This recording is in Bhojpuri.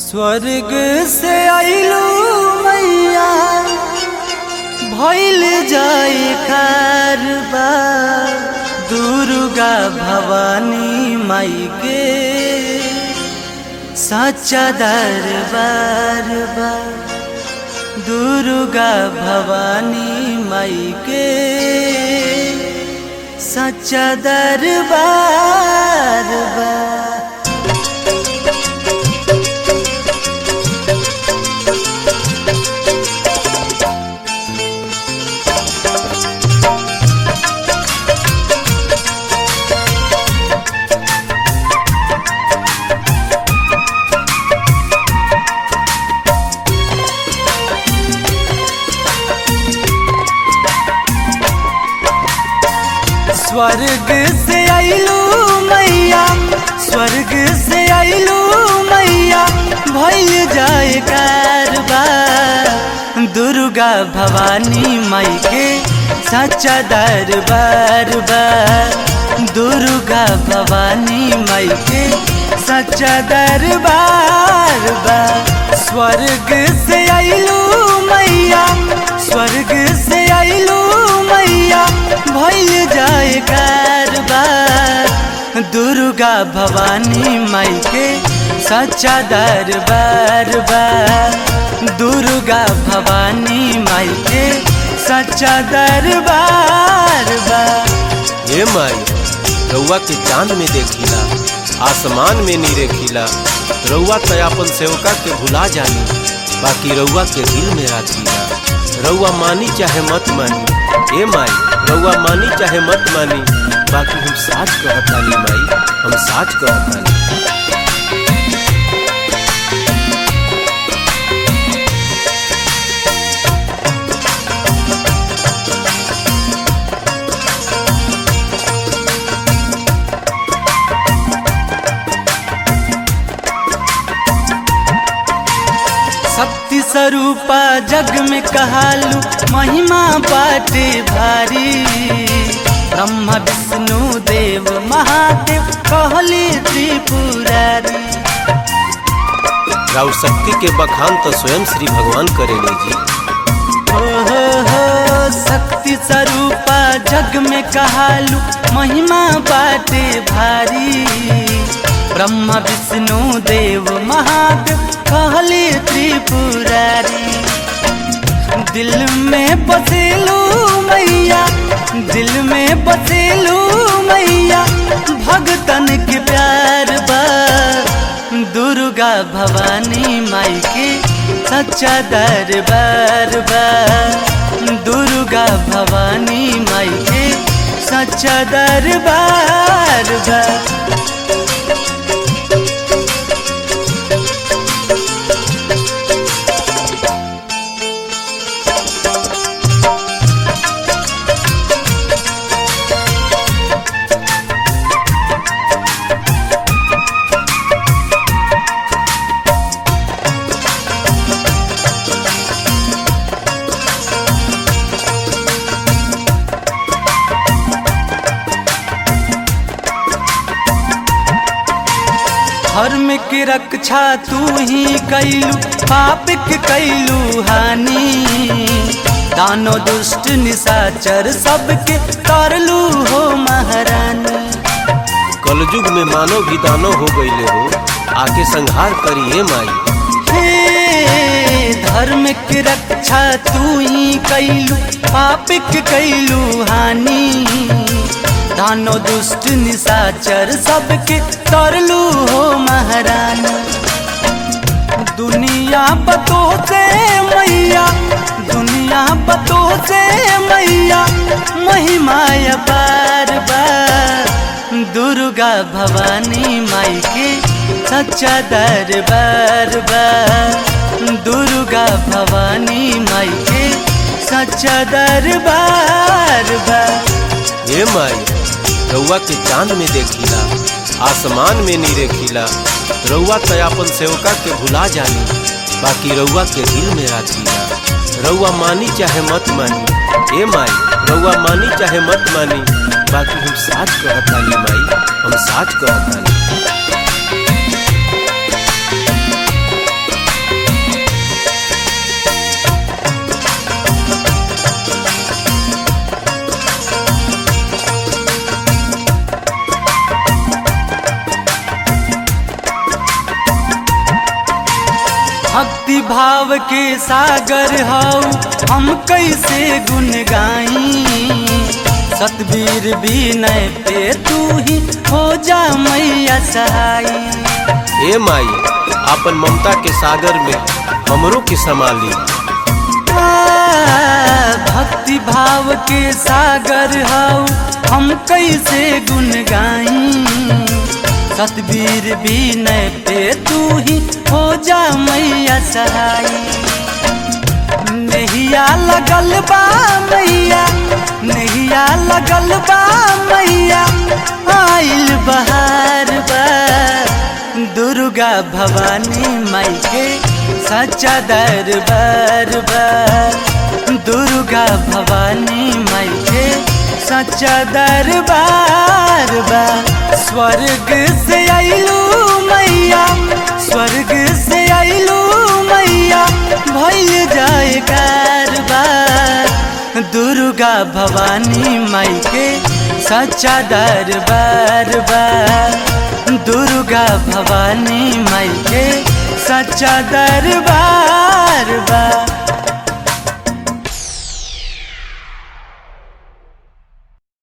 स्वर्ग से आइलू मैया भइल जाए कारबा दुर्गा भवानी माई के सच्चा दरबार बा दुर्गा भवानी माई के सच्चा दरबार बा स्वर्ग से आइलू मैया स्वर्ग से आइलू मैया भइल जाए कारबार दुर्गा भवानी माई के सच्चा दरबार बा दुर्गा भवानी माई के सच्चा दरबार बा स्वर्ग से आइलू मैया स्वर्ग से आइलू मैया भइल जाए कारबार दुर्गा भवानी माई के सच्चा दरबार बा दुर्गा भवानी माई के सच्चा दरबार बा हे माई रउआ के चांद में देखिला आसमान में नी रेखिला रउआ त अपन सेवका के भुला जानी बाकी रउआ के दिल में राखिला रउआ मानी चाहे मत मानी ए माई रउआ मानी चाहे मत मानी बाकी हम साच कहतानी माई हम साच कहतानी शक्ति स्वरूपा जग में कहालू महिमा बाटे भारी ब्रह्मा विष्णु देव महादेव कहली त्रिपुरारी राउर शक्ति के बखान तो स्वयं श्री भगवान करेले जी हो हो हो शक्ति स्वरूपा जग में कहालू महिमा बाटे भारी ब्रह्मा विष्णु देव महादेव कहली त्रिपुरारी दिल में बसेलू मैया दिल में बसेलू मैया भगतन के प्यार बा दुर्गा भवानी माई के सच्चा दरबार बा दुर्गा भवानी माई के सच्चा दरबार बा धर्म की रक्षा तू ही कैलू पाप के कैलू हानि दानो दुष्ट निशाचर सबके तरलू हो महारानी कलयुग में मानव भी दानो हो गईले हो आके संहार करिए माई हे धर्म की रक्षा तू ही कैलू पाप के कैलू हानि दानो दुष्ट निशाचर सबके तरलू हो महारानी दुनिया बतो से मैया दुनिया बतो से मैया महिमाय बार बार दुर्गा भवानी माई के सच्चा दरबार बा दुर्गा भवानी माई के सच्चा दरबार बा हे माई रउआ के चांद में देखिला आसमान में नी रेखिला रउआ त अपन सेवका के भुला जानी बाकी रउआ के दिल में राखिला रउआ मानी चाहे मत मानी ए माई रउआ मानी चाहे मत मानी बाकी हम साच कहतानी माई हम साच कहतानी भक्ति भाव के सागर हऊ हम कैसे गुन गाई सतबीर विनय पे तू ही हो जा मैया सहाई हे माई आपन ममता के सागर में हमरो के संभाली भक्ति भाव के सागर हऊ हम कैसे गुन गाई सतबीर विनय पे तू ही हो जा मैया सहाई नहिया लगल बा मैया नहिया लगल बा मैया आइल बहार बा दुर्गा भवानी माई के सच्चा दरबार बा दुर्गा भवानी माई के सच्चा दरबार बा स्वर्ग से आइलू मैया स्वर्ग से आइलू मैया भइल जाए कारबार दुर्गा भवानी माई के सच्चा दरबार बा दुर्गा भवानी माई के सच्चा दरबार बा